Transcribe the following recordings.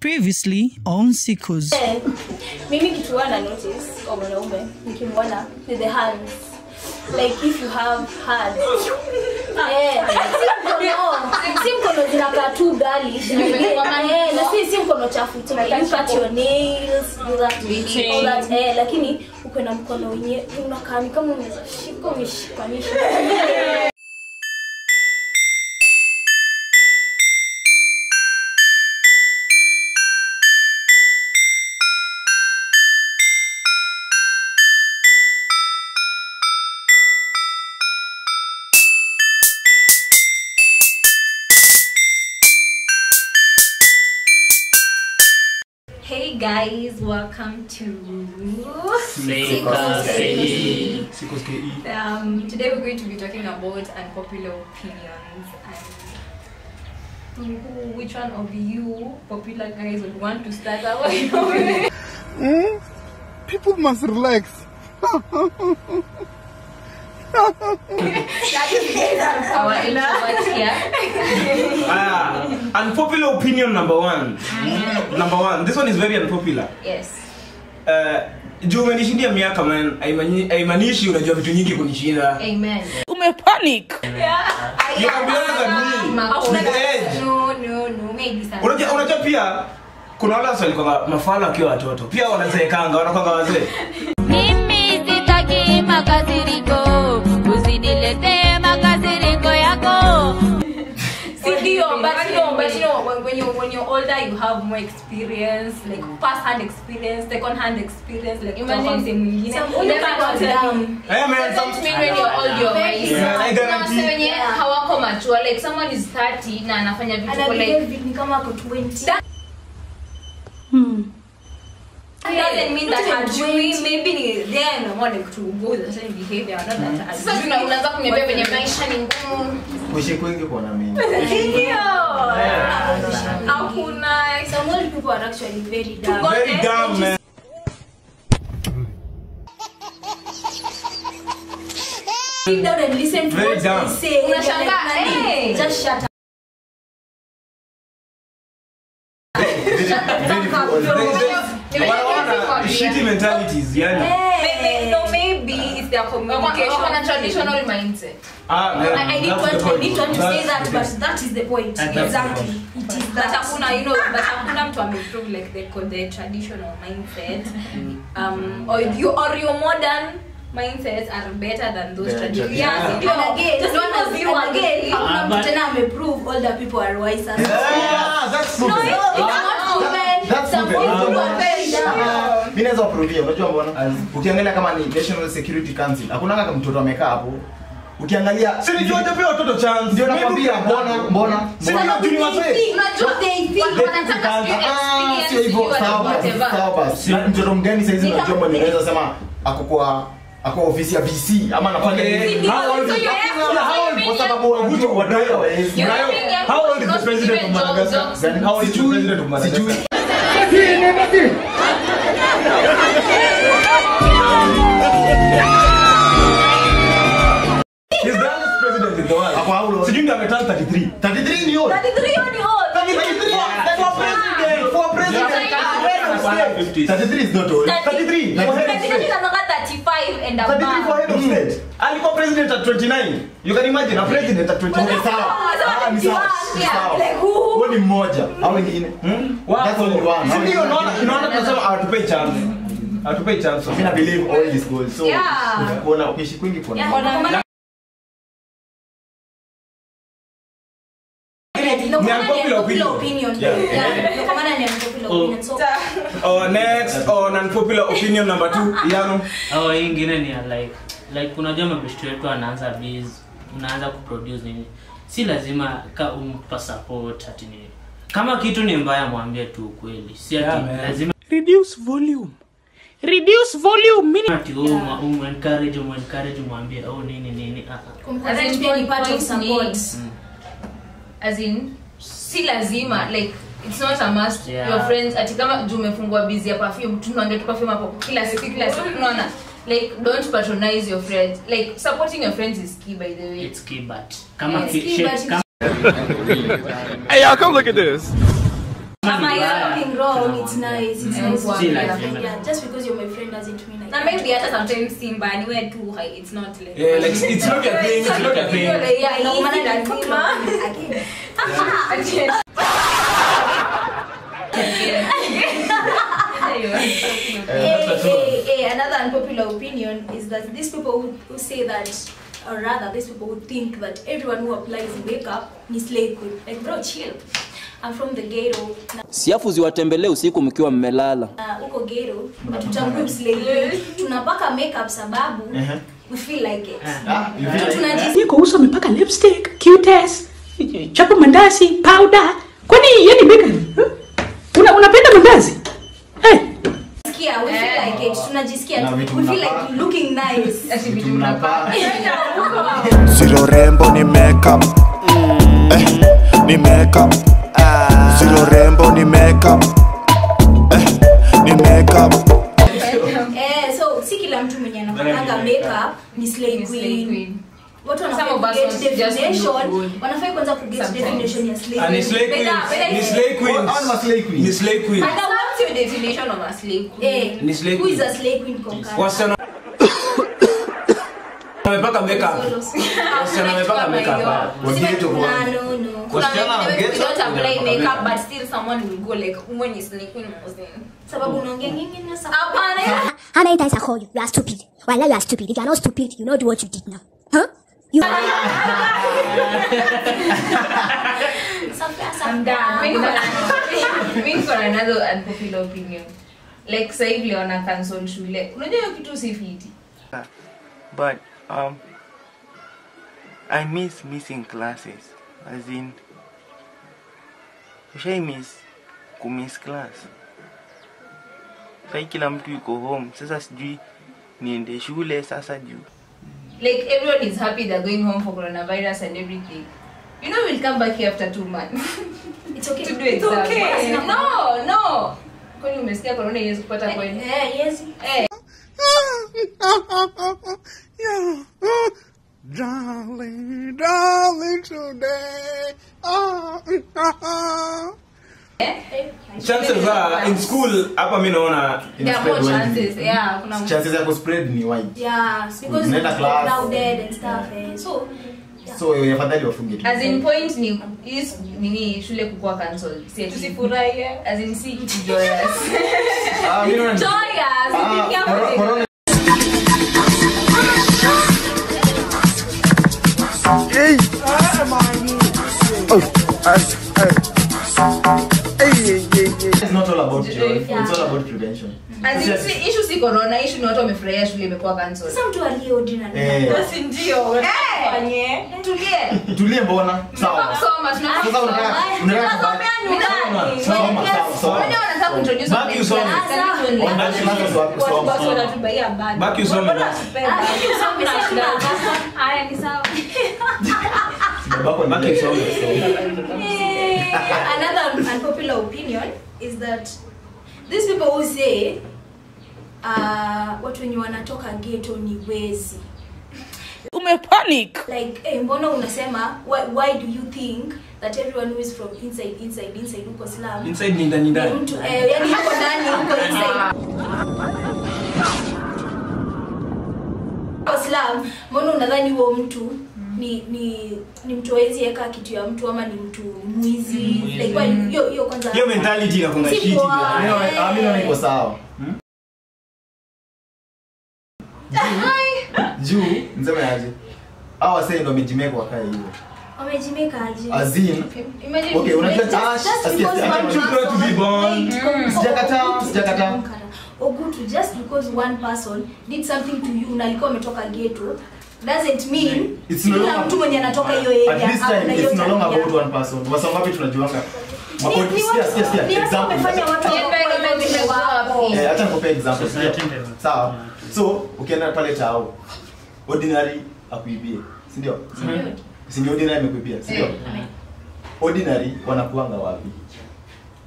Previously on Sickos. Eh, mimi kitu huwa na notice kwa mwanaume nikimwona ni the hands like if you have hands eh, si mkono si mkono zinakaa tu gali eh, na si si mkono chafu tu like you cut your nails do that all that eh, lakini uko na mkono wenye unakaa ni kama unaweza shika umeshikanisha Hey guys, welcome to Sikos KE. um, today we're going to be talking about unpopular opinions and who, which one of you popular guys would want to start our People must relax. our introverts here. Ah, unpopular opinion number one. Number one. This one is very unpopular. Yes. Uh, juu umenishindia miaka man haimani- haimaanishi unajua vitu nyingi kunishinda Amen. Umepanic. You can be older than me. With age. No, no, no, maybe some. unajua unajua pia kuna wale wasi walikuwa mafala wakiwa watoto pia wanazeekanga wanakwanga wazee Mimi sitaki makasiriko, usiniletee makasiriko yako. Ndio, but no, but you know, when, when you're when you're older, you have more experience, like first-hand experience, second-hand experience, like Imagine kutoka msee mwingine. some You older cannot people tell down. me. hey man, Doesn't some, mean when you're old you're wise. Yeah, I Kuna guarantee. wase wenye hawako mature, like someone is 30 na anafanya vitu kwa like Anabehave ni kama ako 20 doesn't mean that Not even hajui 20. maybe ni there na more like to go with a certain behavior not that sasa hajui. tuna- unaanza kuniambia venye maisha ni ngumu. kuishi kwingi kuona mimi Ndio. hakuna some old people are actually very dumb very dumb man sit down and listen to Very what dumb. they say. Unashangaa, Like, nani? hey. Just shut up. wanaona shitty mentalities yani maybe no maybe it's their Wako communication wako na traditional mindset. ah man, I, I need that's the to, I point. need to, to say That's that, the but point. that is the point. That's the exactly. It is but that. hakuna you know but hakuna mtu ameprove like the, the traditional mindset um or you or your modern mindsets are better than those The traditional traditional. yeah, ndio. And again, Just not because as you and again, agree. hakuna mtu tena ameprove older people are wiser. Yeah, that's No, proven. it's not proven. That's Some proven. old people are very dumb. mi naweza wapruvia unajua mbona ukiangalia kama ni national security council hakuna kama mtoto amekaa hapo ukiangalia Si nijua hajapea watoto chance. ndio Maybe nakwambia ukiangalia- mbona mbona Si mbona ndio juu ni wazee. Unajua They think- watu wanataka sijui Ah, sio experience, hivyo sijui sawa basi, whatever. sawa basi mtoto mgani saizi unajua mwenye unaweza sema ako kwa ako ofisi ya VC ama anafanya Okay. nini? How old is- Yeah, how old? Kwa sababu wajua wadai hawawezi. You Brayo, think I'm how old is the not president of even job- Madagascar? jobs? Then How old is the sijui, president of Madagascar? sijui. He's the youngest president in the world. Ako how old? Sijui ndio ameturn 33. 33 ni old. 33 years old. 33 for president, for president. Yeah. 33 is not old. 33. For head of state. Anatoka 35 and 33 for above head of state. alikuwa president at 29 you can imagine a president at 29 Okay, sawa. Ah, ni sawa, ni sawa. Like who? Huo ni mmoja au wengine That's only one. Si ndio unaona unaona tunasema hawatupei chance hawatupei chance Mimi na believe all is good. So Yeah. kuona ukiishi kwingi kuona. Yeah, kuna- No, Ni kama unpopular unpopular opinion. opinion. Yeah. Yeah, no, kama ni unpopular opinion. So, oh, next on unpopular opinion number 2 Yano au hii ingine ni ya like like unajua mabeshto wetu anaanza biz unaanza kuproduce nini si lazima ka umpa support ati nini kama kitu ni mbaya mwambie tu ukweli si ati Yeah, man. lazima Reduce volume. Reduce volume. Meaning ati um, um, encourage um, encourage mwambie au nini nini ah, ah. kumconsent pia ni part of Point support. ni- as in si lazima like it's not a must Yeah. your friends ati kama juu umefungua busy ya perfume tunaongea tu perfume hapo kila siku kila siku unaona like don't patronize your friends like supporting your friends is key by the way it's key but kama Yes, ki- key, shit, but kama Hey, y'all, come look at this. kama ni Am I mbaya, fucking wrong? wrong it's nice it's Mm. nice Si lazima. yeah just because you're my friend doesn't mean I na maybe hata sometimes simba niwe too high it's not like Yeah, like it's not your thing, it's not your thing. yeah No, no maana maana ni lazima again Eh, hey, hey, hey, another unpopular opinion is that these people who, who say that or rather these people who think that everyone who applies makeup is slave queen like bro chill I'm from the ghetto na siafu ziwatembelee usiku mkiwa mmelala na huko ghetto hatutambui slave queen tunapaka makeup sababu Ehe. we feel like it Ah, you feel like- tunajisikia Yeye kwa uso amepaka lipstick, cuteness, chapo mandazi, powder. Kwani yeye ni bakery? Huh? Una unapenda mandazi? Eh, we feel like it tunajisikia Na tu. vitu we feel mnapaka. like looking nice Ati vitu Tunapaa. Zero rembo ni makeup eh, ni makeup Zero rembo ni makeup eh, ni makeup eh so si kila mtu mwenye anapakanga makeup ni slay Ni slay queen queen. watu Some wanafaa of us kuget want just to look definition good. wanafaa kwanza kuget Sometimes. definition ya slay And queen it's slay queens. Better- Ni slay queens. Hao ni ma slay queens. Ni slay queens. Hata what's your definition of a slave queen? eh Ni slay who is queen. a slay queen kwa mkara? Wasichana wamepaka makeup. Wasichana wamepaka makeup. Wa ghetto Nah, bwana. no no Kuna Wasichana wengine get we don't up, apply wanapaka makeup but still someone will go like woman is slave queen Muslim. sababu unaongea nyingi na sababu Hapana. How many times I call you? You are stupid. Well, now you are stupid. If you are not stupid, you know do what you did now. Huh? You I'm done. Mimi niko na- mimi niko na another unpopular opinion. Like sasa hivi leo wana cancel shule. Unajua hiyo kitu si fiti. but um I miss missing classes as in ushai miss kumiss class sai kila mtu yuko home sasa sijui niende shule sasa juu Like everyone is happy they're going home for coronavirus and everything. You know we'll come back here after two months it's okay to do It's exam. okay. No, no. Kwani umesikia corona iwezi kupata kweli? eh yes Eh, Darling, darling today oh, Chances are in school hapa mimi naona there are more Spread chances. widely. Yeah, kuna chances ya kuspread ni wide yeah because Unaenda it's class. crowded and stuff eh so so eh, afadhali wafunge tu as in point ni is nini shule kukua cancelled. Si ati- Tusifurahie. as in si kitu joyous. Ah, mimi naona ni- Joyous. Ah, Ikifikia corona- kwenye- corona hey. Oh, ay, ay. Hey, hey, hey, hey. It's not all about joy. Yeah. It's all about prevention. As in Yes. si issue si corona, issue ni watu wamefurahia shule imekuwa cancelled. sasa mtu aliye ordinary Eh. Basi ndio. Fanye. Tulie. Tulie mbona? Sawa. Kusoma tunataka Sasa unataka kusoma. unataka Tunasomea nyumbani. Soma, When sawa, class- sawa. Unajua wanataka kuintroduce Baki online usome. class, karibu online. Online classes wapi? Watu Soma. basi wanatubaia bad. Baki usome Mbona basi. wasipee bad? Hakuna shida. Haya ni sawa. Babako ni Baki late. usome. another unpopular opinion is that these people who say uh, watu wenye wanatoka ghetto ni wezi umepanic. like eh, mbona unasema why, why do you think that everyone who is from inside inside inside huko slum Inside ni ndani ni ndani. mtu eh, yani huko ndani huko inside huko slum mbona unadhani huo mtu ni ni ni mtu hawezi eka kitu ya mtu ama ni mtu mwizi like why- hiyo hiyo kwanza Hiyo mentality inakunga Si shit. poa. Mimi naona- ah, mimi naona iko sawa. Juu, juu, niseme aje? Hao wasee ndio wamejimeka wakae hivyo. wamejimeka aje As in, Imagine okay, unajua Just- ah, just asikia- because asikia- one you grow to be born. person- Sijakataa, Ogutu, sijakataa. Ogutu, just because one person did something to you na alikuwa ametoka ghetto doesn't mean It's no kila longer- mtu mwenye anatoka hiyo At area this ako na time, hiyo it's no longer tabia. about one person. Wasa ngapi tunajuanga? Ni- Mako- ni sikia, watu- sikia, sikia. ni watu Example. wamefanya watu Yeah, wakuwe environment vile imekuwa wako. wapi? Eh, acha nikupe example. Society sindio? ndio. Sawa. So, ukienda pale tao, ordinary akuibie, si ndio? Si ndio ordinary amekuibia, si ndio? Eh. Ordinary wanakuanga wapi?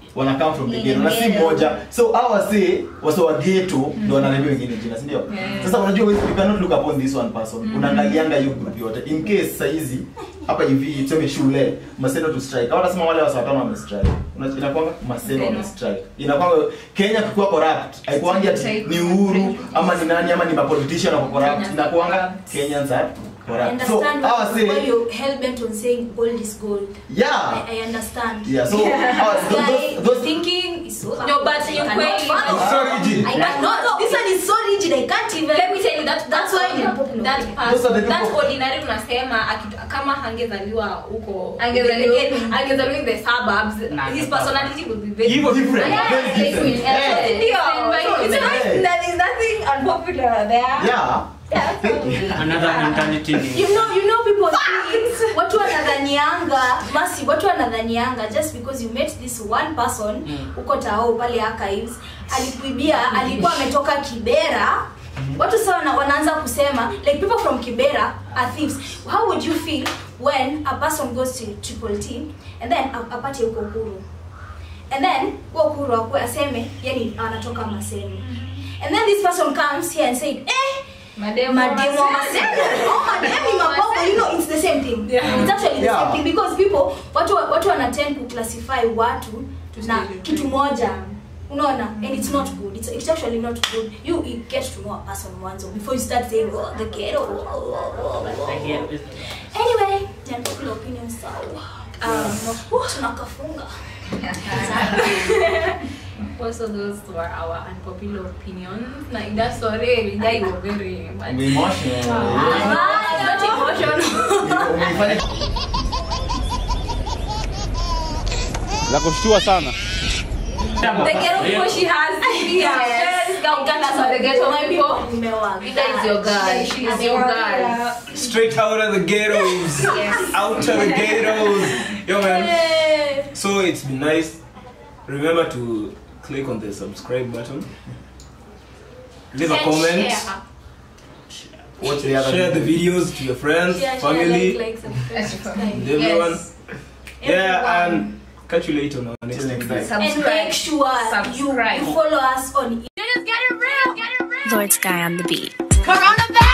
wana come from the ghetto na si moja so hawa wase wase wa ghetto ndio wanarevia wengine jina si ndio Yeah. sasa unajua wewe you cannot look upon this one person unaangalianga hiyo group yote in case saizi hapa hivi tuseme shule maseno to strike kama nasema wale wasa watano wame strike Una- inakuanga maseno wame strike inakuanga Kenya kukiwa corrupt haikuangi ati ni uhuru ama ni nani ama ni mapolitician wako corrupt inakuanga Kenyans are I corrupt so understand hawa why say you're hell bent on saying gold is gold. yeah I, I understand. Yeah, so, uh, those- Guy, those- those- thinking is so No, but I you cannot quite- follow. It's so rigid. I cannot. This one is so rigid. I can't even. Let me tell you that That's why you're popular. that Those are the person, that people- ordinary unasema aki- kama hangezaliwa huko Angezaliwa- again, angezaliwa in the suburbs Nah, his no. personality would be very Hivyo different, Yeah, very like, different. yeah, Yeah. ndio. So it's Yeah. not- there is nothing unpopular there yeah another mentality ni You know, you know people think watu wanadhanianga masi watu wanadhanianga just because you met this one person huko tao pale archives alikuibia alikuwa ametoka kibera watu sasa wana- wanaanza kusema like people from kibera are thieves how would you feel when a person goes to triple t and then a- apate huko kuru and then huo kuru akue aseme yani anatoka maseni and then this person comes here and said eh Mademo mademo wa maseno oh mademo ni mabongo you know it's the same thing Yeah. it's actually the Yeah. same thing because people watu watu wanatend ku classify watu na kitu moja unaona and it's not good it's, it's actually not good you, you get to know a person mwanzo before you start saying oh, the ghetto oh, oh, oh, oh. anyway ni unpopular opinion so um, uh, tunakafunga Also, those were our unpopular opinions. Na ida sorry, ida you were very much. Emotional. Ah, it's not emotional Umeifanya la kushtua sana The ghetto people she has Yes. That's what the ghetto people Nimewaga. Ida is your girl. She is your girl. Straight out of the ghettos. Out of the ghettos. Yo, man. So it's been nice. Remember to click on the subscribe button. Leave a And comment. share. watch the other Share the video. videos to your friends, Share, share, family, like, like, subscribe, subscribe. and everyone. Yes. Yeah, Everyone. and catch you later on our next Till next video. time. and make sure you, you follow us on Lord Sky on the beat. Coronavirus!